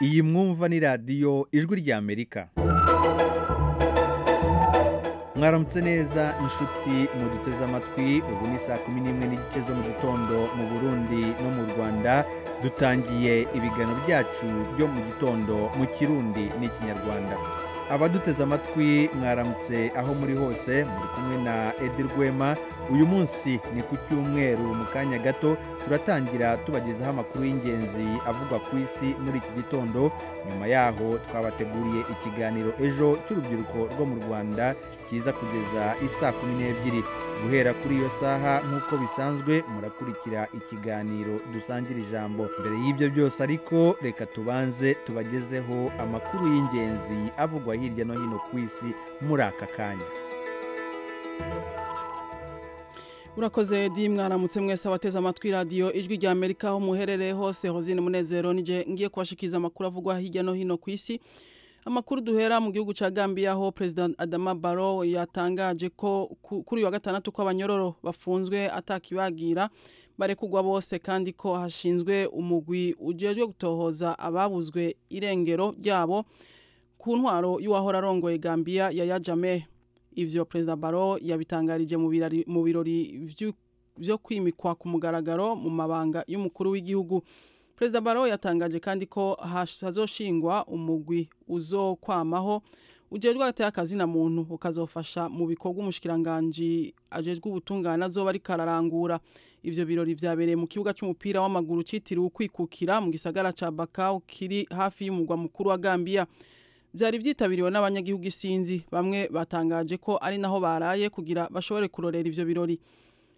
iyi mwumva ni radiyo ijwi ry'amerika mwaramutse neza inshuti muduteze amatwi ubu ni saa kumi n'imwe n'igice zo mu gitondo mu burundi no mu rwanda dutangiye ibiganiro byacu byo mu gitondo mu kirundi n'ikinyarwanda abaduteze amatwi mwaramutse aho muri hose muri kumwe na edi rwema uyu munsi ni ku cyumweru mu kanya gato turatangira tubagezaho amakuru y'ingenzi avugwa ku isi muri iki gitondo nyuma yaho twabateguriye ikiganiro ejo cy'urubyiruko rwo mu rwanda kiza kugeza isaa kumi n'ebyiri guhera kuri iyo saha nk'uko bisanzwe murakurikira ikiganiro dusangira ijambo mbere y'ibyo byose ariko reka tubanze tubagezeho amakuru y'ingenzi avugwa hirya no hino ku isi muri aka kanya urakoze di mwaramutse mwese abateze amatwi radiyo ijwi rya amerika aho muherereye hose hozine munezero nije ngiye kubashikiriza amakuru avugwa hirya no hino ku isi amakuru duhera mu gihugu cya gambia aho perezida adama baro yatangaje ko kuri uyu wa gatandatu ko abanyororo bafunzwe atakibagira barekugwa bose kandi ko hashinzwe umugwi ujejwe gutohoza ababuzwe irengero ryabo ku ntwaro y'uwahora arongoye gambia yaya jameh ivyo perezida baro yabitangarije mu birori byo kwimikwa ku mugaragaro mu mabanga y'umukuru w'igihugu perezida baro yatangaje kandi ko hazoshingwa umugwi uzokwamaho ujejwe agateye akazina muntu ukazofasha mu bikorwa umushikiranganji ajejwe ubutungane azoba ariko ararangura ivyo birori vyabereye mu kibuga c'umupira w'amaguru citiriwe ukwikukira mu gisagara ca bakau kiri hafi y'umugwa mukuru wa gambiya byari byitabiriwe n'abanyagihugu isinzi bamwe batangaje ko ari naho baraye kugira bashobore kurorera ivyo birori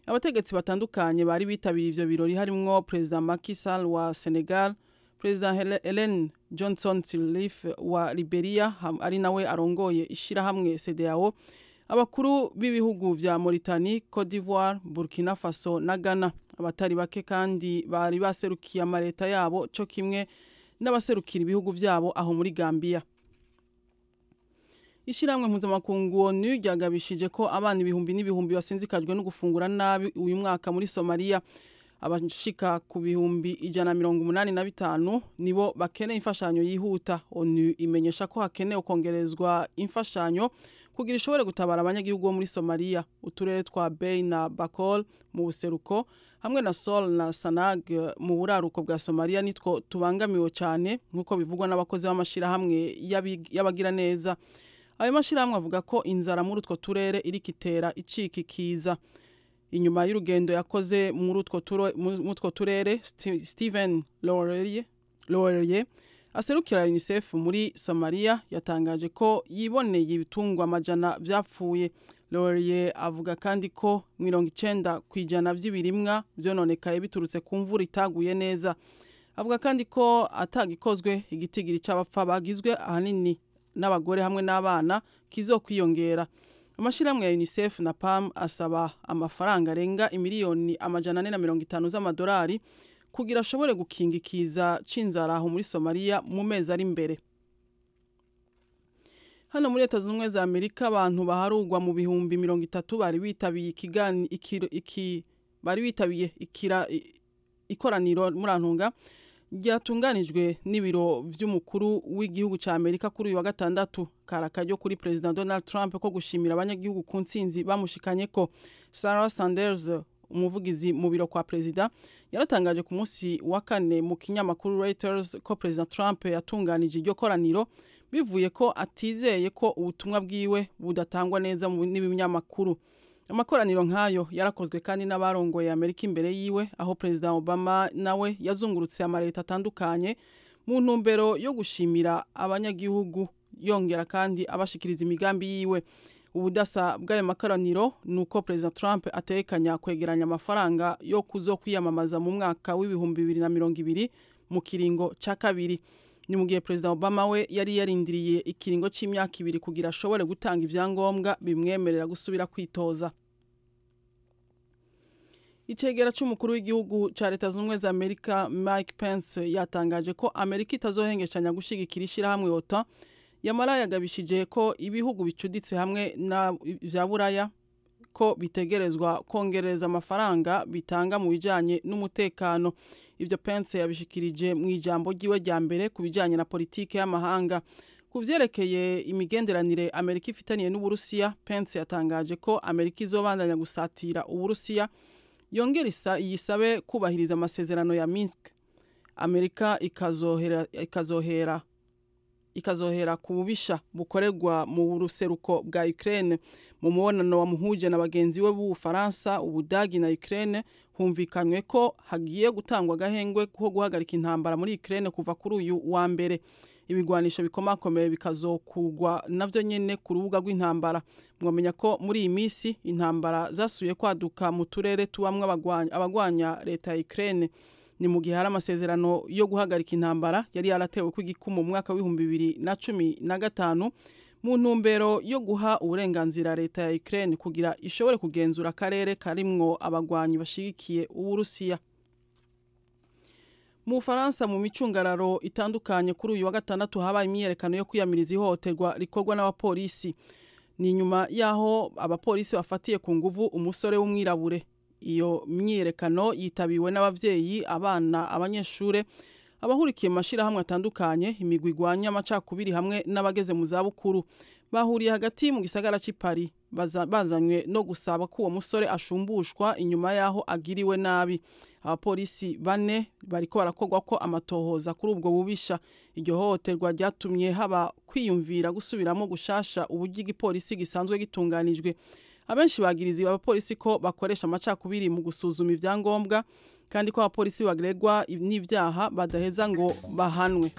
abategetsi batandukanye bari bitabiriye ivyo birori harimwo perezida Macky Sall wa Senegal perezida Helen Johnson Sirleaf wa Liberia ari nawe arongoye ishirahamwe CEDEAO abakuru b'ibihugu vya Mauritanie, Cote d'Ivoire, Burkina Faso na Ghana abatari bake kandi bari baserukiye amareta yabo co kimwe n'abaserukira ibihugu vyabo aho muri Gambia ishyirahamwe mpuzamakungu onu ryagabishije ko abana ibihumbi n'ibihumbi basinzikajwe no gufungura nabi uyu mwaka muri somaliya abashika ku bihumbi ijana na mirongo umunani na bitanu nibo bakeneye imfashanyo yihuta onu imenyesha ko hakenewe kongerezwa imfashanyo kugira ishobore gutabara abanyagihugu bo muri somaliya uturere twa bey na bakol mu buseruko hamwe na sol na sanag mu buraruko bwa somaliya nitwo tubangamiwe cyane nk'uko bivugwa n'abakozi b'amashyirahamwe y'abagiraneza ayo mashyirahamwe avuga ko inzara muri utwo turere iri kitera icika ikiza inyuma y'urugendo yakoze muri utwo turere steven loreye aserukira unicef muri somaliya yatangaje ko yiboneye ibitungwa amajana byapfuye loreye avuga kandi ko mirongo icyenda ku ijana by'ibirimwa byononekaye biturutse ku mvura itaguye neza avuga kandi ko atagikozwe igitigiri cy'abapfa bagizwe ahanini n'abagore hamwe n'abana kizokwiyongera amashyirahamwe ya unicef na pam asaba amafaranga arenga imiliyoni amajana ane na mirongo itanu z'amadolari kugira ashobore gukinga ikiza c'inzara aho muri somaliya mu mezi ari imbere hano muri leta zunze ubumwe za amerika abantu baharugwa mu bihumbi mirongo itatu bari bitabiye ikigani iki bari bitabiye ikira ikoraniro murantunga ryatunganijwe n'ibiro by'umukuru w'igihugu cya amerika kuri uyu wa gatandatu karakajyo kuri perezida donald trump ko gushimira abanyagihugu ku ntsinzi bamushikanye ko sarah sanders umuvugizi mu biro kwa perezida yaratangaje ku munsi wa kane mu kinyamakuru reuters ko perezida trump yatunganije iryo koraniro bivuye ko atizeye ko ubutumwa bwiwe budatangwa neza n'ibinyamakuru amakoraniro nk'ayo yarakozwe kandi n'abarongoye amerika imbere yiwe aho perezida obama nawe yazungurutse amaleta atandukanye mu ntumbero yo gushimira abanyagihugu yongera kandi abashikiriza imigambi yiwe ubudasa bw'ayo makoraniro ni uko perezida trump atekanya kwegeranya amafaranga yo kuzo kwiyamamaza mu mwaka w'ibihumbi bibiri na mirongo ibiri mu kiringo cya kabiri ni mu gihe perezida obama we yari yarindiriye ikiringo cy'imyaka ibiri kugira ashobore gutanga ibyangombwa bimwemerera gusubira kwitoza icyegera cy'umukuru w'igihugu cya leta zunze ubumwe za amerika mike pence yatangaje ko amerika itazohengeshanya gushyigikira ishyirahamwe ota yamara yagabishije ko ibihugu bicuditse hamwe na bya buraya ko bitegerezwa kongereza amafaranga bitanga mu bijyanye n'umutekano ibyo pense yabishikirije mu ijambo ry'iwe rya mbere ku bijyanye na politiki y'amahanga ku byerekeye imigenderanire amerika ifitaniye n'uburusiya pense yatangaje ko amerika izobandanya gusatira uburusiya yongera isa- yisabe kubahiriza amasezerano ya minsk amerika ikazohera ikazohera ikazohera ku bubisha bukorerwa mu ruseruko bwa Ukraine mu mubonano wamuhuje na bagenzi we b'Ubufaransa Ubudagi na Ukraine humvikanywe ko hagiye gutangwa agahengwe ko guhagarika intambara muri Ukraine kuva kuri uyu wa mbere ibigwanisho bikomakomeye bikazokugwa navyo nyene ku rubuga rw'intambara mwamenya ko muri iyi minsi intambara zasuye kwaduka mu turere tubamwo abagwanya- abagwanya leta ya Ukraine ni mu gihe hari amasezerano yo guhagarika intambara yari yaratewe ku igikumu mu mwaka w'ibihumbi bibiri na cumi na gatanu mu ntumbero yo guha uburenganzira leta ya Ukraine kugira ishobore kugenzura akarere karimwo abagwanyi bashigikiye uburusiya mu Faransa mu micungararo itandukanye kuri uyu wa gatandatu habaye imyiyerekano yo kwiyamiriza ihohoterwa rikorwa n'abapolisi ni nyuma y'aho abapolisi bafatiye ku nguvu umusore w'umwirabure iyo myiyerekano yitabiwe n'ababyeyi abana abanyeshure abahurikiye mu mashyirahamwe atandukanye imigwi igwanya amacakubiri hamwe n'abageze mu zabukuru bahuriye hagati mu gisagara cy'i Paris baza- bazanywe no gusaba ko uwo musore ashumbushwa inyuma y'aho agiriwe nabi abapolisi bane bariko barakorwa ko amatohoza kuri ubwo bubisha iryo hohoterwa ryatumye haba kwiyumvira gusubiramo gushasha uburyo igipolisi gisanzwe gitunganijwe abenshi bagiriza abapolisi ko bakoresha amacakubiri mu gusuzuma ibyangombwa kandi ko abapolisi bagregwa n'ibyaha badaheza ngo bahanwe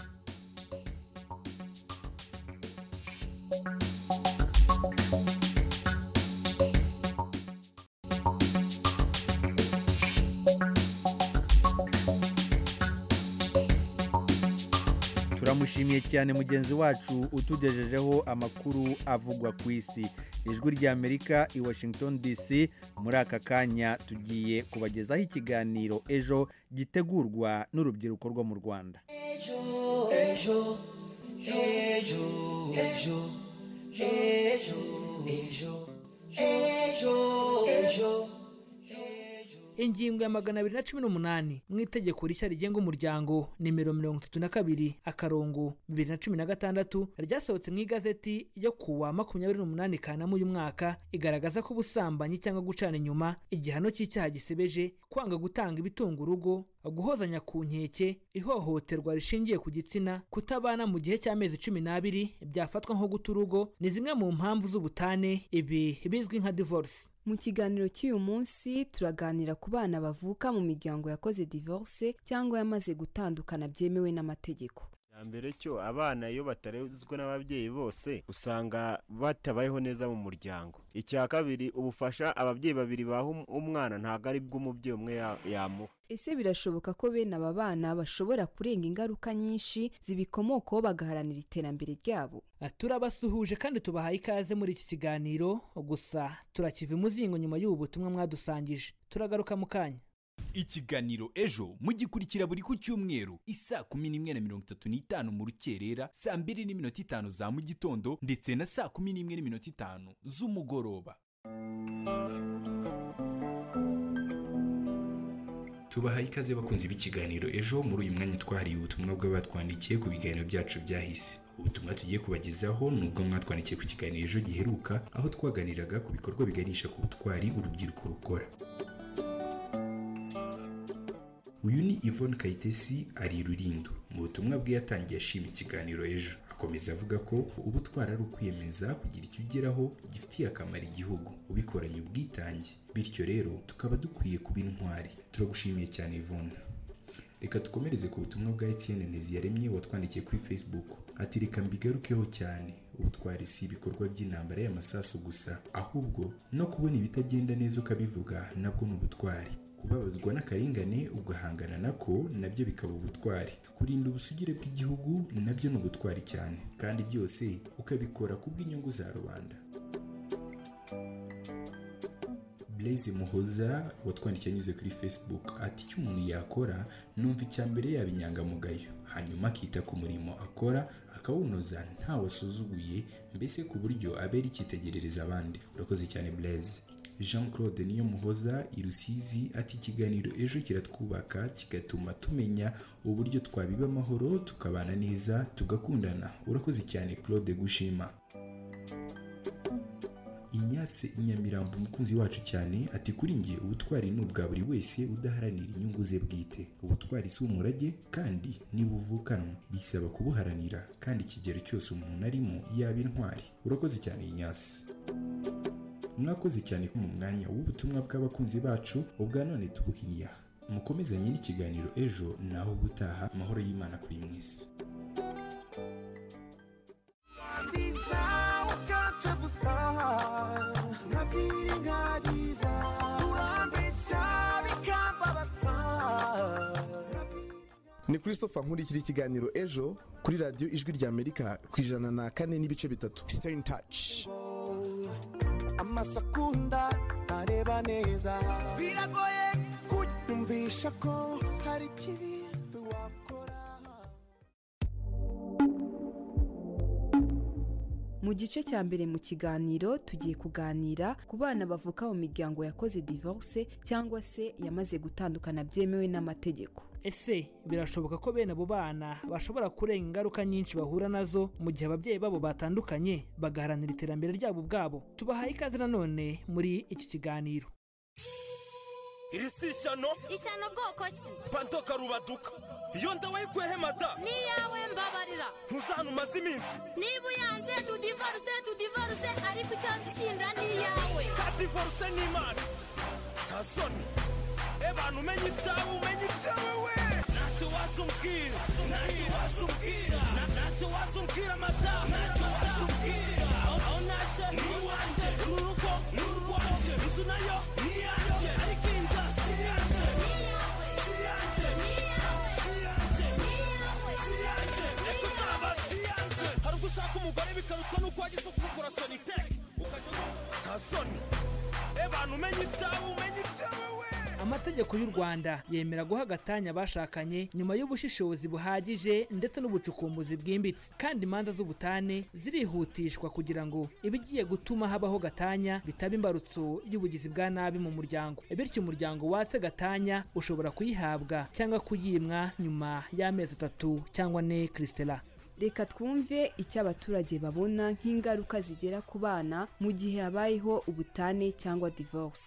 turamushimiye cyane mugenzi wacu utugejejeho amakuru avugwa ku isi ijwi rya amerika i washington dc muri aka kanya tugiye kubagezaho ikiganiro ejo gitegurwa n'urubyiruko rwo mu rwanda ingingo ya magana abiri na cumi n'umunani mu itegeko rishya rigenga umuryango nimero mirongo itatu na kabiri akarongo bibiri na cumi na gatandatu ryasohotse mu igazeti yo kuwa makumyabiri n'umunani kanama uyu mwaka igaragaza ko ubusambanyi cyangwa gucana inyuma igihano cy'icyaha gisebeje kwanga gutanga ibitunga urugo guhozanya ku nkeke ihohoterwa rishingiye ku gitsina kutabana mu gihe cy'amezi cumi n'abiri byafatwa nko guta urugo ni zimwe mu mpamvu z'ubutane ibi bizwi nka divorce Mu kiganiro cy'uyu munsi turaganira ku bana bavuka mu miryango yakoze divorce cyangwa yamaze gutandukana byemewe n'amategeko. cya mbere cyo abana iyo batarezwe n'ababyeyi bose usanga batabayeho neza mu muryango icya kabiri ubufasha ababyeyi babiri baha um- umwana ntabwo ari bw'umubyeyi umwe ya- yamuha Ese birashoboka ko bene aba bana bashobora kurenga ingaruka nyinshi zibikomokaho bagaharanira iterambere ryabo? Ah, turabasuhuje kandi tubahaye ikaze muri iki kiganiro gusa turakiva imuzingo nyuma y'ubu butumwa mwadusangije turagaruka mu kanya ikiganiro ejo mugikurikira buri ku cyumweru isaa kumi n'imwe na mirongo itatu n'itanu mu rukerera saa mbiri n'iminota itanu za mu gitondo ndetse na saa kumi n'imwe n'iminota itanu z'umugoroba tubahaye ikaze bakunze b'ikiganiro ejo muri uyu mwanya twahariye ubutumwa bw'abatwandikiye ku biganiro byacu byahise ubutumwa tugiye kubagezaho ni ubwo mwatwandikiye ku kiganiro ejo giheruka aho twaganiraga ku bikorwa biganisha ku butwari urubyiruko rukora uyu ni Yvonne Kayitesi ari i Rulindo mu butumwa bwe yatangiye ashima ikiganiro ejo akomeza avuga ko ubutwara ari ukwiyemeza kugira icyo ugeraho gifitiye akamaro igihugu ubikoranye ubwitange bityo rero tukaba dukwiye kuba intwari turagushimiye cyane Yvonne reka dukomereze ku butumwa bwa Etienne Nteziyaremye watwandikiye kuri Facebook ati reka mbigarukeho cyane ubutwari si ibikorwa by'intambara y'amasasu gusa ahubwo no kubona ibitagenda neza ukabivuga nabwo ni ubutwari kubabazwa n'akarengane ugahangana nako nabyo bikaba ubutwari kurinda ubusugire bw'igihugu nabyo ni ubutwari cyane kandi byose ukabikora ku bw'inyungu za rubanda Blaise Muhoza watwandikiye anyuze kuri Facebook ati icyo umuntu yakora numva icya mbere yaba inyangamugayo hanyuma akita ku murimo akora akawunoza ntawe asuzuguye mbese ku buryo abera icyitegerereza abandi urakoze cyane Blaise jean claude niyomuhoza i rusizi ati ikiganiro ejo kiratwubaka kigatuma tumenya uburyo twabiba amahoro tukabana neza tugakundana urakoze cyane claude gushima inyase inyamirambo umukunzi wacu cyane ati kuri njye ubutwari ni ubwa buri wese udaharanira inyungu ze bwite ubutwari si umurage kandi nibuvukanwa bisaba kubuharanira kandi ikigero cyose umuntu arimo yaba intwari urakoze cyane inyase mwakoze cyane ko mu mwanya w'ubutumwa bw'abakunzi bacu ubwa none tubuhiniye aha mukomezanye n'ikiganiro ejo naho ubutaha amahoro y'imana kuri mwese ni christopher nkurikira ikiganiro ejo kuri radiyo ijwi rya amerika ku ijana na kane n'ibice bitatu sitari taci amasakunda areba neza biragoye kunyumvisha ko hari ikibi wakora mu gice cya mbere mu kiganiro tugiye kuganira ku bana bavuka mu miryango yakoze divorce cyangwa se yamaze gutandukana byemewe n'amategeko ese birashoboka ko bene abo bana bashobora kurenga ingaruka nyinshi bahura nazo mu gihe ababyeyi babo batandukanye bagaharanira iterambere ryabo ubwabo tubahaye ikaze nanone muri iki kiganiro iri si ishyano ishyano bwoko ki panto karubaduka iyo nda wayikuyeho mada n'iyawe mbabarira ntuzantu umaze iminsi niba uyanze tudivorce tudivorce ariko icyo nzi kinda ni iyawe ka divorce n'imana nta soni ebantu umenye ibyawe umenye ibyawe we ntacyo wasumbwira ntacyo wasumbwira ntacyo wasumbwira madamu ntacyo wasumbwira aho naje ni iwanjye uru rugo ni urwanjye inzu nayo ni iyanjye ariko iyi nzu si iyanjye si iyanjye si iyanjye si iyanjye ariko uzaba si iyanjye hari ubwo ushaka umugore bikarutwa n'uko wagize ukugura soniteke ukajya nta soni ebantu umenye ibyawe umenye ibyawe we amategeko y'u rwanda yemera guha agatanya abashakanye nyuma y'ubushishozi buhagije ndetse n'ubucukumbuzi bwimbitse kandi imanza z'ubutane zirihutishwa kugira ngo ibigiye gutuma habaho gatanya bitaba imbarutso y'ubugizi bwa nabi mu muryango bityo umuryango watse gatanya ushobora kuyihabwa cyangwa kuyimwa nyuma y'amezi atatu cyangwa ane kirisitera reka twumve icyo abaturage babona nk'ingaruka zigera ku bana mu gihe habayeho ubutane cyangwa divorce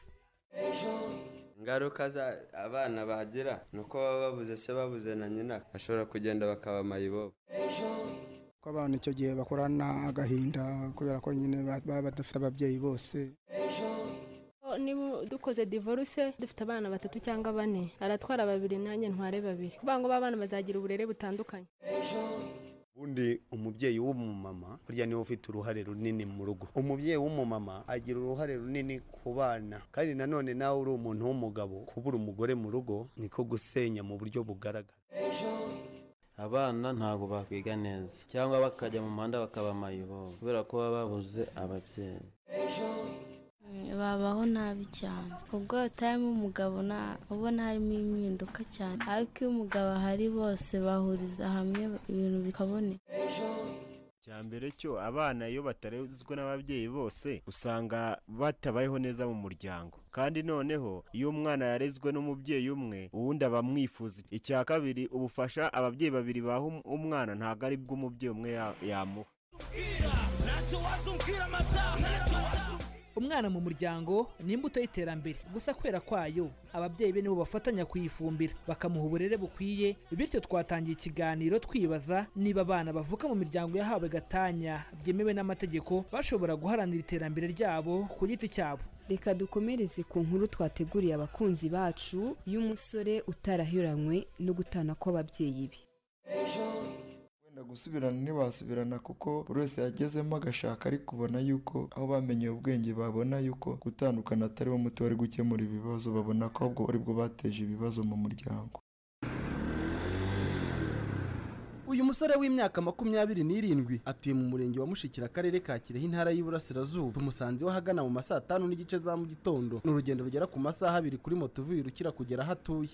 ingaruka abana bagira ni uko baba babuze se babuze na nyina bashobora kugenda bakaba mayibobo ko abana icyo gihe bakorana agahinda kubera ko nyine baba badafite ababyeyi bose niba dukoze divorce dufite abana batatu cyangwa bane aratwara babiri nanjye ntware babiri kuvuga ngo b'abana bazagira uburere butandukanye ubundi umubyeyi w'umumama burya niwe ufite uruhare runini mu rugo umubyeyi w'umumama agira uruhare runini ku bana kandi nanone nawe uri umuntu w'umugabo kubura umugore mu rugo niko gusenya mu buryo bugaragara abana ntabwo bakwiga neza cyangwa bakajya mu muhanda bakaba amayibobo kubera ko baba babuze ababyeyi babaho nabi cyane ubwo hatarimo umugabo ubona harimo impinduka cyane ariko iyo umugabo ahari bose bahuriza hamwe ibintu bikaboneka mbere cyo abana iyo batarezwe n'ababyeyi bose usanga batabayeho neza mu muryango kandi noneho iyo umwana yarezwe n'umubyeyi umwe uwundi aba amwifuza icya kabiri ubufasha ababyeyi babiri baha umwana ntabwo ari bw'umubyeyi umwe yamuha ntacyo wasumbwira madamu ntacyo umwana mu muryango ni imbuto y'iterambere gusa kwera kwayo ababyeyi be nibo bafatanya kuyifumbira bakamuha uburere bukwiye bityo twatangiye ikiganiro twibaza niba abana bavuka mu miryango yahawe gatanya byemewe n'amategeko bashobora guharanira iterambere ryabo ku giti cyabo reka dukomereze ku nkuru twateguriye abakunzi bacu y'umusore utarahiranywe no gutana kw'ababyeyi be gusubirana ntibasubirana kuko buri wese yagezemo agashaka ari kubona yuko aho bamenyeye ubwenge babona yuko gutandukana atari wo muti wari gukemura ibibazo babona ko ahubwo ari bwo bateje ibibazo mu muryango uyu musore w'imyaka makumyabiri n'irindwi atuye mu murenge wa mushikira akarere ka kirehe intara y'iburasirazuba tumusanze we ahagana mu ma saa tanu n'igice za mu gitondo ni urugendo rugera ku masaha abiri kuri moto uvuye ukira kugera aho atuye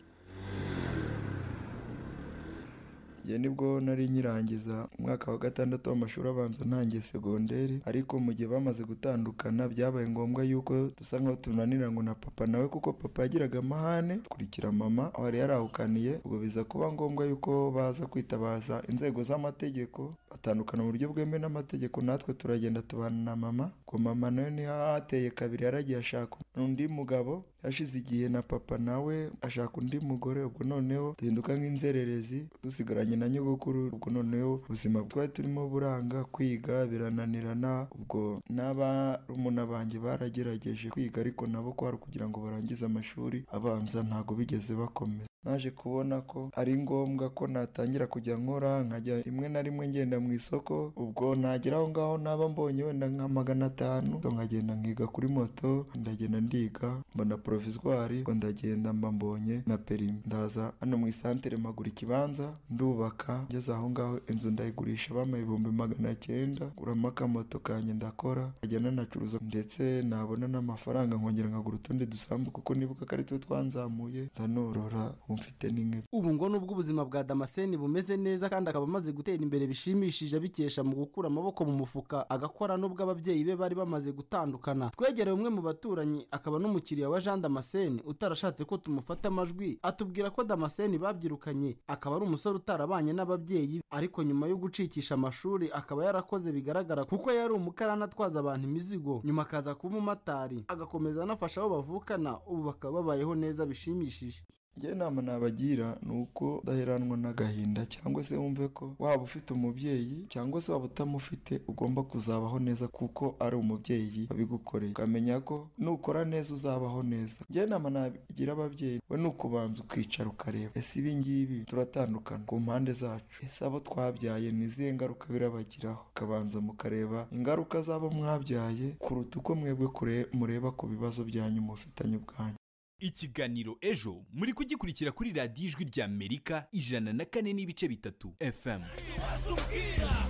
igihe nibwo nari nyirangiza umwaka wa gatandatu w'amashuri abanza ntangiye segonderi ariko mu gihe bamaze gutandukana byabaye ngombwa yuko dusa nkaho tunanira ngo na papa nawe kuko papa yagiraga amahane kurikira mama aho yari yarahukaniye ubwo biza kuba ngombwa yuko baza kwitabaza inzego z'amategeko batandukana mu buryo bwemewe n'amategeko natwe turagenda tubana na mama ngo mama nawe niho hateye kabiri yaragiye ashaka undi mugabo hashize igihe na papa nawe ashaka undi mugore ubwo noneho duhinduka nk'inzererezi dusigaranye na nyogokuru ubwo noneho ubuzima twari turimo buranga kwiga birananirana ubwo n'abarumuna banjye baragerageje kwiga ariko nabo kwari kugira ngo barangize amashuri abanza ntabwo bigeze bakomeza naje kubona ko ari ngombwa ko natangira kujya nkora nkajya rimwe na rimwe ngenda mu isoko ubwo nagera aho ngaho naba mbonye wenda nka magana atanu ubwo nkagenda nkiga kuri moto ndagenda ndiga mbona porovizwari ubwo ndagenda mba mbonye na perimi ndaza hano mu isantere mpagura ikibanza ndubaka ngeze aho ngaho inzu ndayigurisha bampa ibihumbi magana cyenda nguramo akamoto kanjye ndakora nkajya nanacuruza ndetse nabona n'amafaranga nkongera nkagura utundi dusambu kuko nibuka ko ari two twanzamuye ndanorora ubu mfite n'inka ubu ngo nubwo ubuzima bwa damascene bumeze neza kandi akaba amaze gutera imbere bishimishije abikesha mu gukura amaboko mu mufuka agakora nubwo ababyeyi be bari bamaze gutandukana twegereye umwe mu baturanyi akaba n'umukiriya wa jean damascene utarashatse ko tumufata amajwi atubwira ko damascene babyirukanye akaba ari umusore utarabanye n'ababyeyi be. ariko nyuma yo gucikisha amashuri akaba yarakoze bigaragara kuko yari umukarani atwaza abantu imizigo nyuma akaza kuba umumotari agakomeza anafasha abo bavukana ubu bakaba babayeho neza bishimishije njye inama nabagira ni uko udaheranwa n'agahinda cyangwa se wumve ko waba ufite umubyeyi cyangwa se waba utamufite ugomba kuzabaho neza kuko ari umubyeyi wabigukoreye ukamenya ko nukora neza uzabaho neza njye inama nabagira ababyeyi we ni ukubanza ukicara ukareba ese ibi ngibi turatandukana ku mpande zacu ese abo twabyaye ni izihe ngaruka birabagiraho ukabanza mukareba ingaruka z'abo mwabyaye kuruta uko mwebwe kure- mureba ku bibazo byanyu mufitanye ubwanyu ikiganiro ejo muri kugikurikira kuri radiyo ijwi rya amerika ijana na kane n'ibice bitatu fm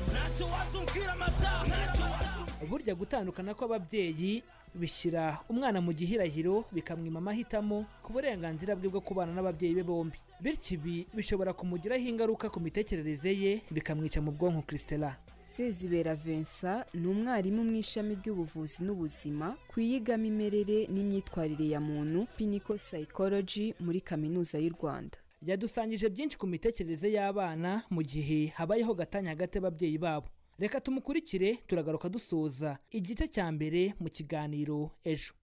ntacyo wasumbwira amata burya gutandukana kw'ababyeyi bishyira umwana mu gihirahiro bikamwima amahitamo ku burenganzira bwe bwo kubana n'ababyeyi be bombi bityo ibi bishobora kumugiraho ingaruka ku mitekerereze ye bikamwica mu bwonko christela sezibera vincent ni umwarimu mu ishami ry'ubuvuzi n'ubuzima ku iyigamimerere n'imyitwarire ya muntu piniko psychology muri kaminuza y'u rwanda yadusangije byinshi ku mitekerereze y'abana mu gihe habayeho gatanya hagati y'ababyeyi babo reka tumukurikire turagaruka dusoza igice cya mbere mu kiganiro ejo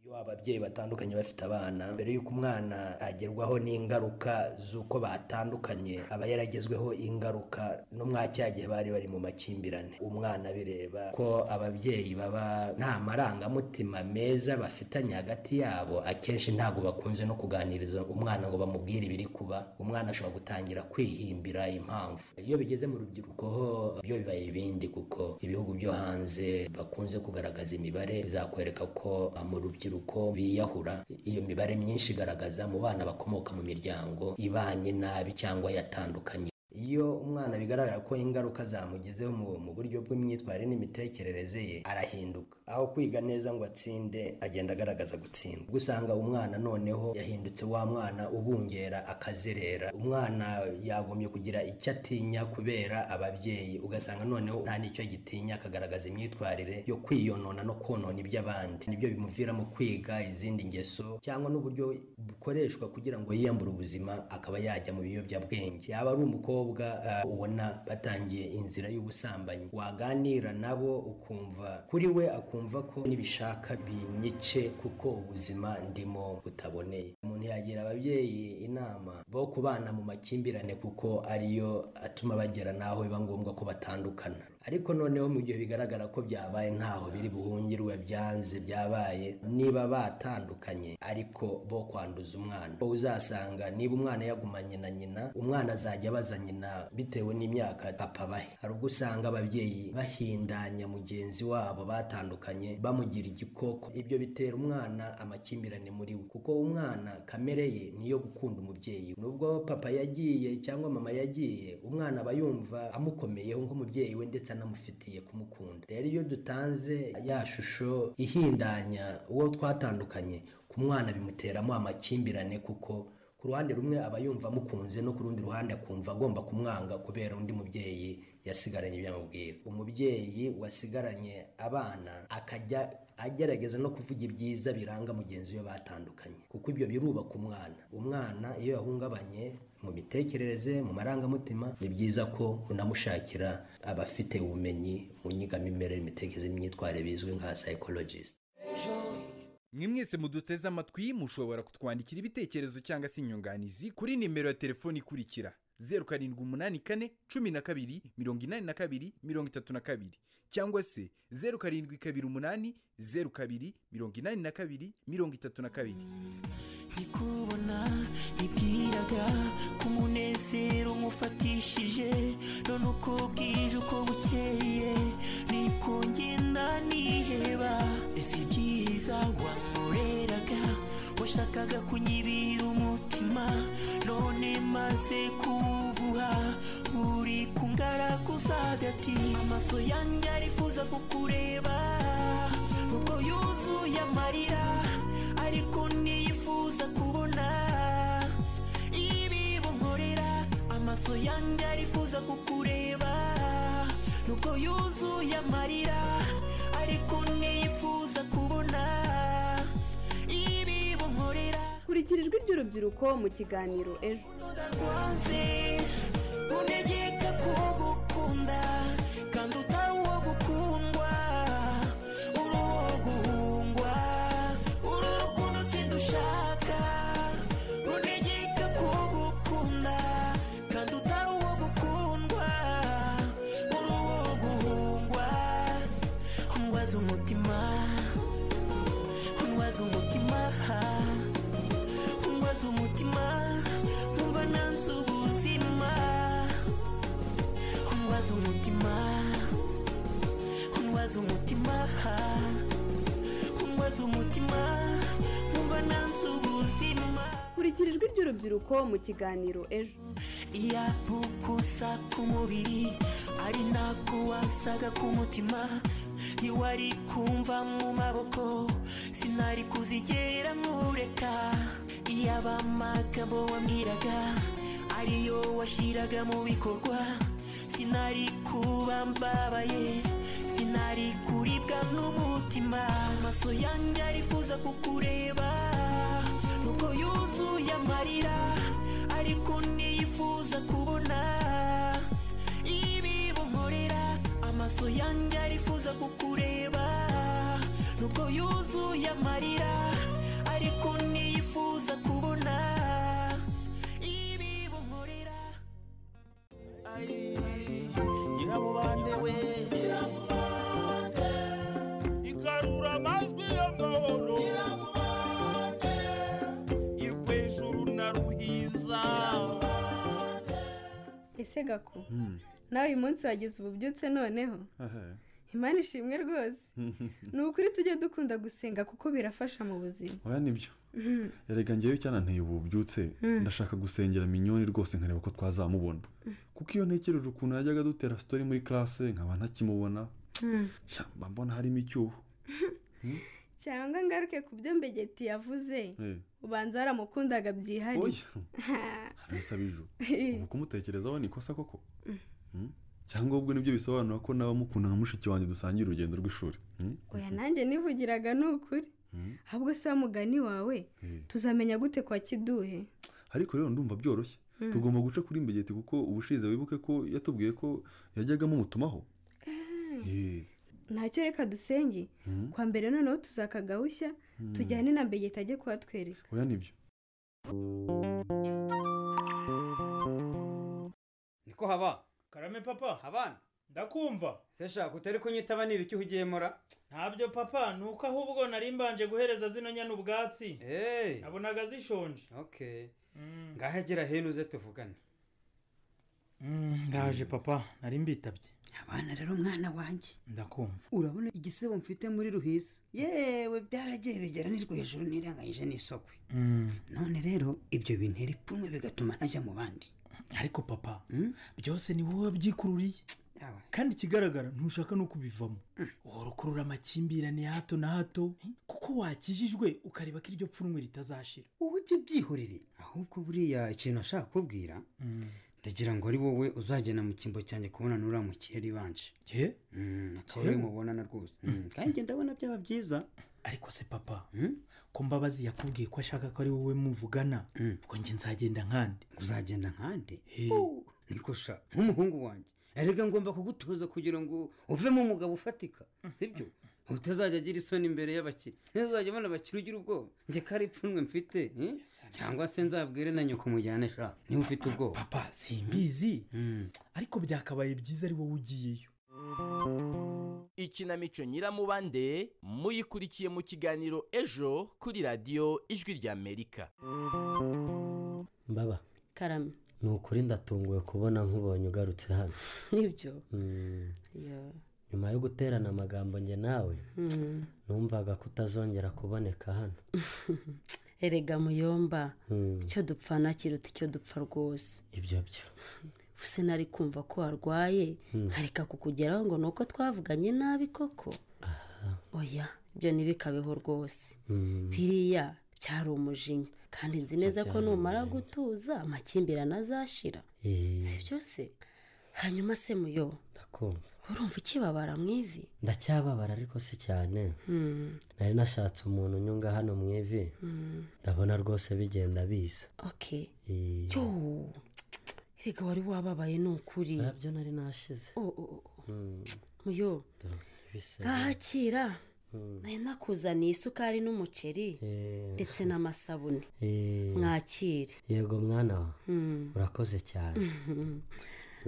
iyo ababyeyi batandukanye bafite abana mbere y'uko umwana agerwaho n'ingaruka z'uko batandukanye aba yaragezweho ingaruka no mwa cya gihe bari bari mu makimbirane umwana bireba ko ababyeyi baba nta marangamutima meza bafitanye hagati yabo akenshi ntabwo bakunze no kuganiriza umwana ngo bamubwire ibiri kuba umwana ashobora gutangira kwihimbira impamvu iyo bigeze mu rubyiruko ho byo bibaye ibindi kuko ibihugu byo hanze bakunze kugaragaza imibare izakwereka ko ah, mu rubyiruko biyahura iyo mibare myinshi igaragaza mu bana bakomoka mu miryango ibanye nabi cyangwa yatandukanye iyo umwana bigaragara ko ingaruka zamugezeho mu- mu buryo bw'imyitwarire n'imitekerereze ye arahinduka aho kwiga neza ngo atsinde agenda agaragaza gutsinda ubwo usanga umwana noneho yahindutse wa mwana ubungera akazerera umwana yagombye kugira icyo atinya kubera ababyeyi ugasanga noneho nta n'icyo agitinya akagaragaza imyitwarire yo kwiyonona no konona iby'abandi nibyo bimuviramo kwiga izindi ngeso cyangwa n'uburyo bukoreshwa kugira ngo yiyambure ubuzima akaba yajya mu biyobyabwenge yaba ari umukobwa ah, ubona batangiye inzira y'ubusambanyi waganira nabo ukumva kuri we akumva ko nibishaka binyice kuko ubuzima ndimo butaboneye umuntu yagira ababyeyi inama bo kubana mu makimbirane kuko ariyo atuma bagera n'aho biba ngombwa ko batandukana ariko noneho mu gihe bigaragara ko byabaye ntaho biri buhungirwe byanze byabaye niba batandukanye ariko bo kwanduza umwana bo uzasanga niba umwana yagumanye na nyina umwana azajya abaza nyina bitewe n'imyaka papa abahe hari ubwo usanga ababyeyi bahindanya mugenzi wabo batandukanye bamugira igikoko ibyo bitera umwana amakimbirane muri we kuko umwana kamere ye niyo gukunda umubyeyi we. nubwo papa yagiye cyangwa mama yagiye umwana aba yumva amukomeyeho nk'umubyeyi we ndetse anamufitiye kumukunda rero iyo dutanze ya shusho ihindanya uwo twatandukanye ku mwana bimuteramo amakimbirane kuko ku ruhande rumwe aba yumva amukunze no ku rundi ruhande akumva agomba kumwanga kubera undi mubyeyi yasigaranye ibyo yamubwira umubyeyi wasigaranye abana akajya agerageza no kuvuga ibyiza biranga mugenzi we batandukanye kuko ibyo birubaka umwana umwana iyo yahungabanye mu mitekerereze mu marangamutima ni byiza ko unamushakira abafite ubumenyi mu nyigamimerere imitekerereze n'imyitwarire bizwi nka psychologist mwe mwese muduteze amatwi mushobora kutwandikira ibitekerezo cyangwa se inyunganizi kuri nimero ya telefoni ikurikira zeru karindwi umunani kane cumi na kabiri mirongo inani na kabiri mirongo itatu na kabiri cyangwa se zeru karindwi kabiri umunani zeru kabiri mirongo inani na kabiri mirongo itatu na kabiri ndikubona ibwiraga ko umunezero nkufatishije none uko bwije uko bukeye niko ngenda niheba ese ibyiza wankoreraga washakaga kunyibira umutima none maze kuwuguha uri kungaraguza hagati amaso yanjye arifuza kukureba ubwo yuzuye amarira ariko ntiyifuza kubona ibibonkorera amaso yanjye arifuza kukureba nubwo yuzuye amarira ariko ntiyifuza kubona ibibonkorera kurikira ijwi ry'urubyiruko mu kiganiro ejo wanze untegeka kugukunda kandi utari uwo gukundwa uri uwo guhungwa uri urukundo sidushaka untegeka kugukunda kandi utari uwo gukundwa uri uwo guhungwa undwaza umutima undwaza umutima undwaza umutima nkumva nanze ubuzima undwaza umutima undwaza umutima undwaza umutima nkumva nanze ubuzima kurikira ijwi ry'urubyiruko mu kiganiro ejo iya bukusa k'umubiri ari nako wasaga k'umutima ntiwari kumva mu maboko sinari kuzigera nkureka iyaba amagabo wambwiraga ariyo washyiraga mu bikorwa sinari kuba mbabaye sinari kuribwa n'umutima amaso yanjye arifuza kukureba nubwo yuzuye amarira ariko ntiyifuza kubona ibibonkorera amaso yanjye arifuza kukureba nubwo yuzuye amarira ariko ntiyifuza kubona ibibonkorera nyiramubande we igarura amajwi y'amahoro irwejuru na ruhinza ese gaku nawe uyu munsi wagize ububyutse noneho imana ishimwe rwose ni ukuri tujye dukunda gusenga kuko birafasha mu buzima oya nibyo Mhm. erega ngewe icyananteye ubu bubyutse Mm. ndashaka gusengera minyoni rwose nkareba ko twazamubona kuko iyo ntekereje ukuntu yajyaga adutera sitori muri karase nkaba ntakimubona Mm. sha, mba mbona harimo icyuho cyangwa ngaruke ku byo mbegeti yavuze Eh, ubanza waramukundaga byihariye oya arabisaba ijuru ubu kumutekerezaho ni ikosa koko Mm. Mm? cyangwa ubwo nibyo bisobanura ko nawe mukunda nka mushiki wanjye dusangira urugendo rw'ishuri Mm? oya nanjye nivugiraga ni ukuri Mm. ahubwo se wa mugani wawe Eh. tuzamenya gute kwa kiduhe ariko rero ndumva byoroshye Mm. tugomba guca kuri mbegeti kuko ubushize wibuke ko yatubwiye ko yajyaga mumutumaho Eh, ntacyo reka dusenge Mm. kwa mbere noneho tuzakagahushya Mm. tujyane na mbegeti ajye kuhatwereka oya nibyo niko haba karame papa abana ndakumva se shaka utari kunyitaba niba icyo ugiye mora ntabyo papa ni uko ahubwo nari mbanje guhereza zino nyana ubwatsi nabonaga zishonje okay Mm. ngahegera hino uze tuvugane ndaje papa nari mbitabye abana rero umwana wanjye ndakumva urabona igisebo mfite muri ruhiza yewe byaragiye bigera ni hejuru nirenganyije n'isokwe none rero ibyo bintera ipfunwe bigatuma ntajya mu bandi ariko papa byose ni wowe wabyikururiye kandi ikigaragara ntushaka no kubivamo uhora ukurura amakimbirane ya hato na hato kuko wakijijwe ukareba ko iryo pfunwe ritazashira wowe ibyo byihorere ahubwo buriya ikintu ashaka kukubwira ndagira ngo ari wowe uzagenda mu cyimbo cyanjye kubonana uriya mukiriya ribanje ye akaba ari mubonana rwose Mm, kandi ndabona byaba byiza ariko se papa ko mbabazi yakubwiye ko ashaka ko ari wowe muvugana ubwo njye nzagenda nkandi uzagenda nkandi niko sha nk'umuhungu wanjye erega ngomba kugutoza kugira ngo uvemo umugabo ufatika sibyo utazajya agira isoni imbere y'abakiriya ntuzajya ubona abakiriya ugira ubwoba njye ko ari ipfunwe mfite eh? cyangwa se nzabwire na nyoko mujyane sha niba ufite ubwoba papa simbizi ariko byakabaye byiza ari wowe ugiyeyo ikinamico nyiramubande muyikurikiye mu kiganiro ejo kuri radiyo ijwi ry'amerika mbaba karame ni ukuri ndatunguwe kubona nkubonye ugarutse hano nibyo Mm. Yo. nyuma yo guterana amagambo njye nawe Mm. numvaga ko utazongera kuboneka hano erega muyomba Mm. icyo dupfana kiruta icyo dupfa rwose ibyo byo use nari kumva ko warwaye Mm. nkareka kukugeraho ngo ni uko twavuganye nabi koko oya ibyo ntibikabeho rwose Mm. biriya byari umujinya kandi nzi neza ko byari numara gutuza amakimbirane azashira Eh, si byo se hanyuma se muyo ndakumva urumva ikibabara mu ivi ndacyababara ariko si cyane Hmm. nari nashatse umuntu unyunga hano mu ivi Mm. ndabona rwose bigenda biza okay Eh, yo reka wari wababaye ni ukuri nabyo nari nashize mm, muyo bisa nkahakira Mm. nari nakuzaniye isukari n'umuceri Eh, ndetse n'amasabune eh, mwakire yego mwana wa Mm. urakoze cyane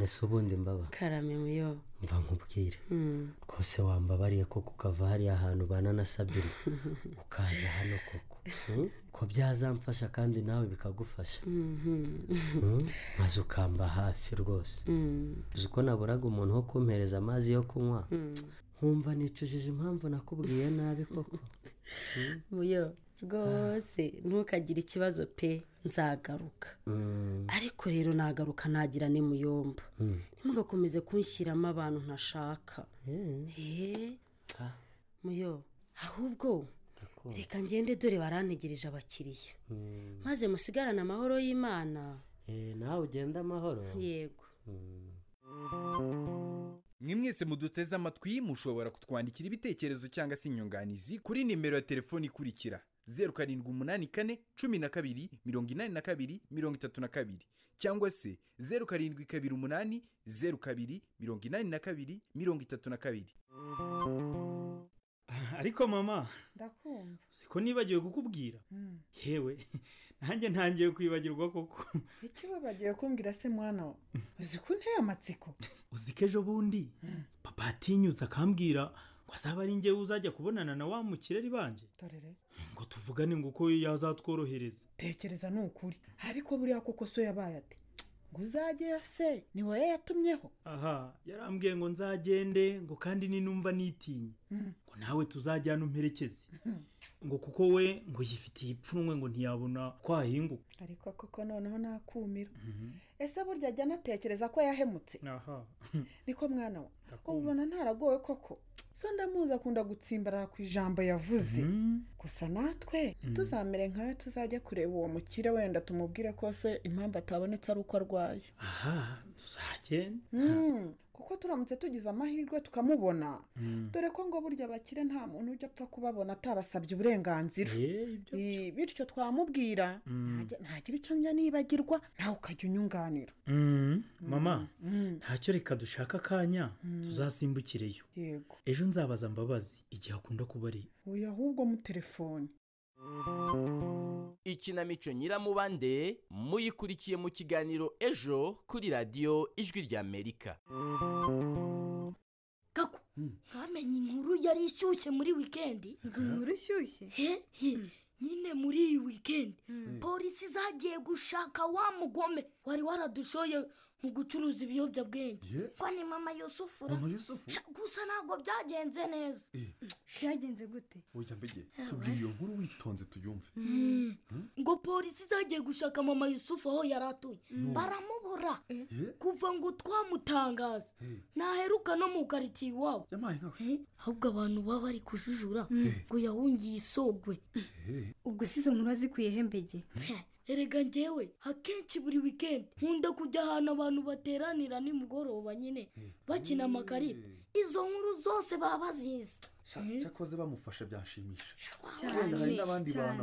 ese ubundi mbaba karame muyo mva nkubwire Mm. rwose wambabariye ko kukava hariya hantu ubana na sabine ukaza hano koko Mm? ko byazamfasha kandi nawe bikagufasha Mhm. Mm? maze ukamba hafi rwose Mm. uzi ko naburaga umuntu wo kumpereza amazi yo kunywa Mm. nkumva nicujije impamvu nakubwiye nabi koko muyo rwose ntukagire ikibazo pe nzagaruka Mm, ariko rero nagaruka nagira ni muyomba mm. ntimugakomeze kunshyiramo abantu ntashaka eee Ah. muyo ahubwo reka ngende dore barantegereje abakiriya Mm. maze musigarane amahoro y'imana Eh, nawe ugenda amahoro yego mwe mwese muduteze amatwi mushobora kutwandikira ibitekerezo cyangwa se inyunganizi kuri nimero ya telefoni ikurikira zeru karindwi umunani kane cumi na kabiri mirongo inani na kabiri mirongo itatu na kabiri cyangwa se zeru karindwi kabiri umunani zeru kabiri mirongo inani na kabiri mirongo itatu na kabiri ariko mama ndakumva siko nibagiwe kukubwira Mm. yewe nanjye ntangiye kwibagirwa koko icyo bagiye kumbwira se mwana wa uzi ko nteye amatsiko uzi ko ejo bundi papa yatinyutse akambwira ngo azaba ari njyewe uzajya kubonana na wa mukireri banje dorere ngo tuvugane ngo uko yazatworohereza tekereza ni ukuri ariko buriya koko so yabaye ati ngo uzajyeyo se ni wowe yatumyeho aha yarambwiye ngo nzagende ngo kandi ninumva nitinye Mm. ngo nawe tuzajyana umperekeze ngo kuko we ngo yifitiye ipfunwe ngo ntiyabona ko ahinguka ariko koko noneho nakumira ese burya ajya anatekereza ko yahemutse aha niko mwana we ubona ntaragowe koko so ndamuzi akunda gutsimbarara ku ijambo yavuze gusa natwe ntituzamere nkawe tuzajya kureba uwo mukire wenda tumubwire ko se impamvu atabonetse ari uko arwaye aha tuzagenda Mm, kuko turamutse tugize amahirwe tukamubona dore ko ngo burya abakire nta muntu ujya apfa kubabona atabasabye uburenganzira I- bityo twamubwira ntajya- ntagira icyo njya nibagirwa nawe ukajya unyunganira Mm, mama Mm. ntacyo reka dushaka akanya tuzasimbukireyo yego ejo nzabaza mbabazi igihe akunda kuba ari uyu ahubwo mu telefoni ikinamico nyiramubande muyikurikiye mu kiganiro ejo kuri radiyo ijwi ry'amerika ntamenye inkuru yari ishyushye muri wikendi inkuru ishyushye he nyine muri iyi wikendi polisi zagiye gushaka wa mugome wari waradushoye mu gucuruza ibiyobyabwenge kwa ni mama yusufura Mama Yusufu? Sha, gusa ntabwo byagenze neza byagenze gute oya mbege Yawe. tubwire iyo nkuru witonze tuyumve Hmm? ngo polisi zagiye gushaka mama yusufu aho yari atuye No. baramubura kuva ngo twamutangaza naheruka no mu karitsiye iwabo Eh, ahubwo abantu baba bari kujujura ngo yahungiye isogwe ubwo si izo nkuru azikuye hembege erega njyewe akenshi buri wikendi nkunda kujya ahantu abantu bateranira nimugoroba nyine bakina amakarita izo nkuru zose baba bazizi cyakoze bamufasha byanshimisha Cyane, wenda hari n'abandi cyane. bantu